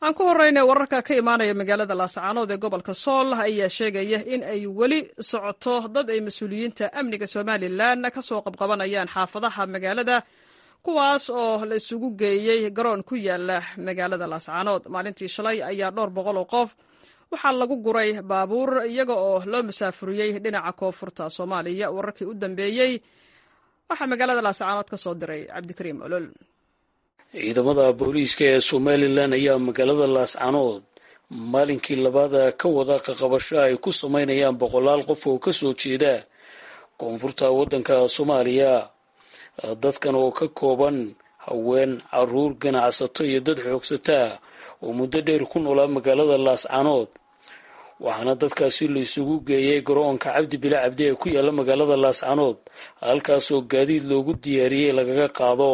aan ku horeyna wararka ka imaanaya magaalada laascaanood ee gobolka sool ayaa sheegaya in ay weli socoto dad ay mas-uuliyiinta amniga somalilan kasoo qabqabanayaan xaafadaha magaalada kuwaas oo la isugu geeyey garoon ku yaala magaalada laascaanood maalintii shalay ayaa dhowr boqol oo qof waxaa lagu guray baabuur iyaga oo loo masaafuriyey dhinaca koonfurta soomaaliya wararkii u dambeeyey waxaa magaalada laascaanood ka soo diray cabdikariim olol ciidamada booliiska ee somalilan ayaa magaalada laascaanood maalinkii labaada ka wada qaqabasho ay ku samaynayaan boqolaal qof oo kasoo jeeda koonfurta waddanka soomaaliya dadkan oo ka kooban haween caruur ganacsato iyo dad xoogsataa oo muddo dheer ku noolaa magaalada laascaanood waxaana dadkaasi la isugu geeyay garoonka cabdi bila cabdi ee ku yaala magaalada laascaanood halkaasoo gaadiid loogu diyaariyey lagaga qaado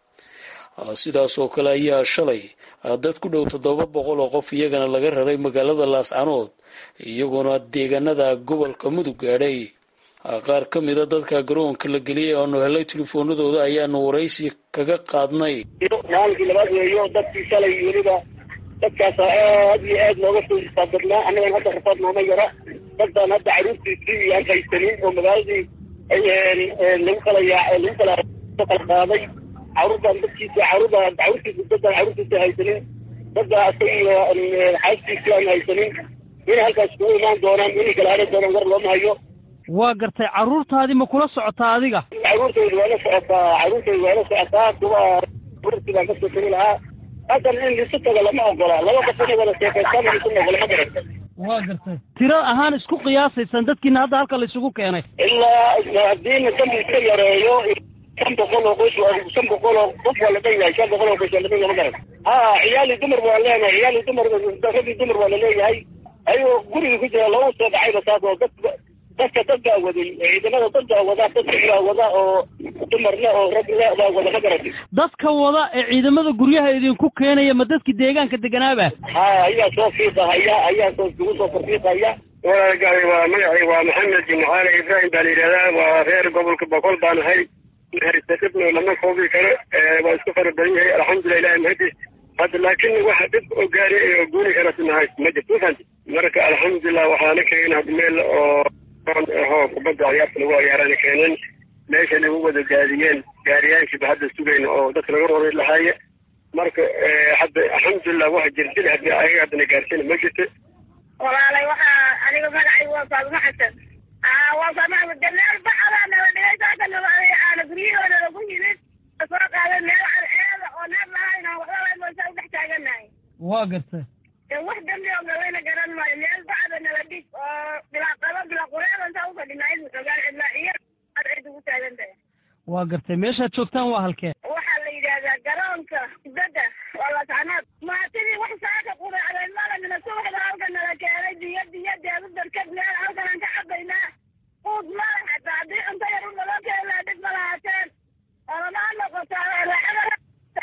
sidaas oo kale ayaa shalay dad ku dhow toddoba boqol oo qof iyagana laga raray magaalada laascaanood iyagoona deegaanada gobolka mudug gaadhay qaar ka mida dadka garoonka la geliyay aanu helay telefoonadooda ayaanu waraysi kaga qaadnay maalinkii labaad weeyo dadkii shalay weliba dadkaas aad iyo aad looga soo istaabadnaa annagan hadda rafaad nooma yara dadbaan hadda caruurtiisii aan haysanin oo magaaladii lagu kala yaa lagu kala kala qaaday caruurtaan dadkiisa caruurda caruurtiisa dadaan caruurtiisa haysanin dadda asaga iyo xaaskiisi aan haysanin inay halkaas kugu imaan doonaan inay kala hadhan doonaan war looma hayo waa gartay carruurtaadii ma kula socotaa adiga caruurtayda waa la socotaa caruurtayda waa la socotaa kuwa caruurtii baan kasoo tegi lahaa haddan in lisu tago lama ogola laba qof inay wada sheekaystaan lisu ogola ma garata waa gartay tiro ahaan isku qiyaasaysaan dadkiina hadda halka la isugu keenay ilaa haddiina dambi iska yareeyo shan boqol oo qoys shan boqol oo qof waa la dhan yahay shan boqol oo qoys waa la dhan yahay ma garan ha ciyaali dumar waa leenahay ciyaali dumar ragii dumar waa laleeyahay ayagoo guriga ku jira loogu soo dhacayba saas oo dad dadka dadkaa waday ciidamada dadkaa wada dadka ilaa wada oo dumarle oo ragle baa wada ma garati dadka wada ee ciidamada guryaha idinku keenaya ma dadkii deegaanka deganaaba ha ayaa soo fiiqahaya ayaa soo isugu soo farfiiqaya walaalgaay waa magacay waa maxamed jimcaale ibraahim baa la yidhahdaa waa reer gobolka boqol baan ahay haysatibno lama koobi karo waa isku fara badan yahay alxamdulilah ilahi mahadis hadda laakin waxa dhib oo gaari oo guuni karasinahay ma jirto ufahanti marka alxamdulilah waxaana keenin had meel oo ho kubadda ciyaarta lagu ciyaarana keeneen meesha lagu wada gaadiyeen gaariyaashiiba hadda sugayna oo dadka laga roray lahaaye marka hadda alxamdulilah wax jirdil hadii ayaga haddana gaarsiina ma jirto walaalay waxaa aniga magacay waa faaduma xasan waa faaduma de meel bacada nala dhigay saaka nala aana guryahooda lagu yimid soo qaaday meel cadceeda oo neef lahayn aan waxba lahayn moosa u dhex taaganahay waa gartay wax dambi oo galayna garan maayo meel bacda nala dhig oo bilaa qaba bilaa qureedan saa ufadhinaa in xogaan cidlaa iyo cadceed ugu taagan tahay waa gartay meeshaad joogtaan waa halkee waxaa la yidhaahdaa garoonka kubadda waa laascanaad maatidii wax saaka qudacday malamina subaxda halka nala keenay biyo biyo deedu darkad meel halkan aan ka cabaynaa quud mala xataa haddii cunto yar u naloo keeni lahaa dhib ma lahaateen olamaa noqotaa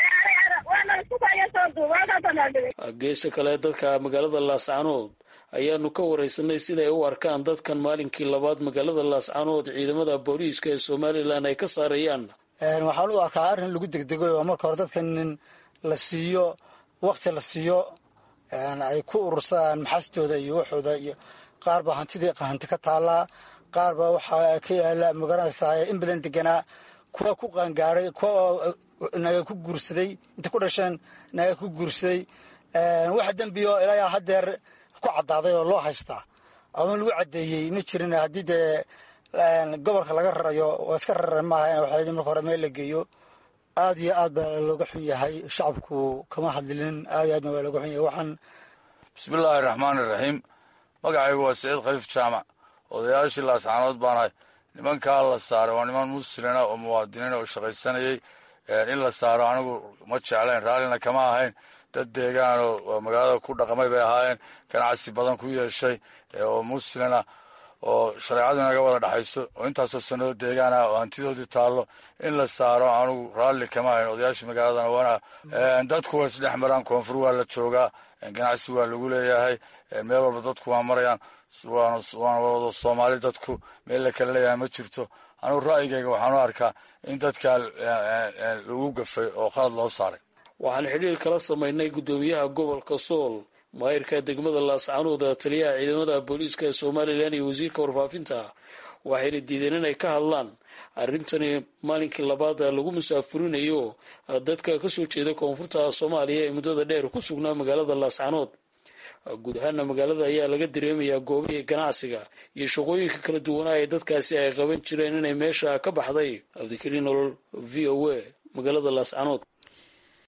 geesa kale dadka magaalada laascaanood ayaanu ka wareysanay siday u arkaan dadkan maalinkii labaad magaalada laascaanood ciidamada booliiska ee somalilan ay ka saarayaan waxaan u arkaa arrin lagu degdego oo marka hore dadkan in la siiyo wakti la siiyo ay ku urursadaan maxastooda iyo waxooda iyo qaar baa hantidii hanti ka taallaa qaar baa waxaa ka yaala magaranaysaa in badan deganaa kuwa ku qaangaaray kuwa naga ku guursaday inta ku dhasheen naga ku guursaday waxa dembiyo ilaa haddeer ku caddaaday oo loo haystaa ama lagu caddeeyey ma jirin haddii dee gobolka laga rarayo waa iska raran maaha in waxaa marka hore meel la geeyo aad iyo aad baa looga xun yahay shacabku kama hadlinin aad iyo aadna waa looga xun yahay waxaan bismillaahi raxmaani raxiim magacaygu waa saciid khaliif jaamac odayaashii laascaanood baanahay nimankaa la saaray waa niman muslina oo muwaadiniin oo shaqaysanayay in la saaro anigu ma jeclayn raallina kama ahayn dad deegaan oo magaalada ku dhaqmay bay ahaayeen ganacsi badan ku yeeshay oo muslina oo shareecadu inaga wada dhexayso oo intaasoo sanado deegaan ah oo hantidoodii taallo in la saaro anigu raalli kama ahayn odayaashii magaaladana wana dadku waa isdhex maraan koonfur waa la joogaa ganacsi waa lagu leeyahay meel walba dadku waa marayaan waana wada soomaali dadku meel la kala leeyahay ma jirto anugu ra'yigayga waxaan u arkaa in dadkaa lagu gafay oo khalad loo saaray waxaan xidhiir kala samaynay guddoomiyaha gobolka sool maayirka degmada laascaanood taliyaha ciidamada booliiska ee somalilan iyo wasiirka warfaafinta waxayna diideen inay ka hadlaan arrintani maalinkii labaad lagu musaafurinayo dadka kasoo jeeda koonfurta soomaaliya ee muddada dheer ku sugnaa magaalada laascaanood guud ahaana magaalada ayaa laga dareemayaa goobihii ganacsiga iyo shaqooyinka kala duwanaa ee dadkaasi ay qaban jireen inay meesha ka baxday cabdikariin nolol v o a magaalada laascaanood